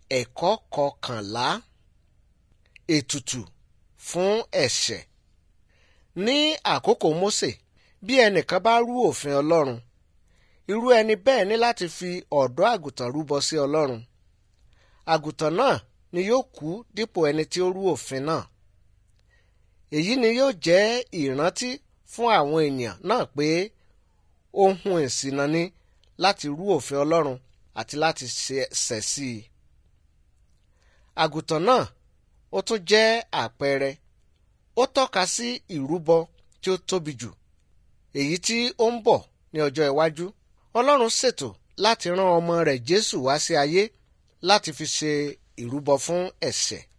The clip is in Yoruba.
ẹ̀kọ́ kọkànlá ètùtù fún ẹ̀ṣẹ̀ ní àkókò Mósè bí ẹnìkan bá rú òfin Ọlọ́run irú ẹni bẹ́ẹ̀ ní láti fi ọ̀dọ́ àgùntàn rúbọ sí Ọlọ́run àgùntàn náà ni yóò kú dípò ẹni tí ó rú òfin náà èyí ni yóò jẹ́ ìrántí fún àwọn ènìyàn náà pé ohun ìṣìnà ni láti rú òfin Ọlọ́run àti láti ṣẹ̀ sí i àgùntàn náà ó tún jẹ́ àpẹẹrẹ ó tọ́ka sí ìrúbọ tí ó tóbi jù èyí tí ó ń bọ̀ ní ọjọ́ iwájú Ọlọ́run ṣètò láti rán ọmọ rẹ̀ Jésù wá sí ayé láti fi ṣe ìrúbọ fún ẹ̀ṣẹ̀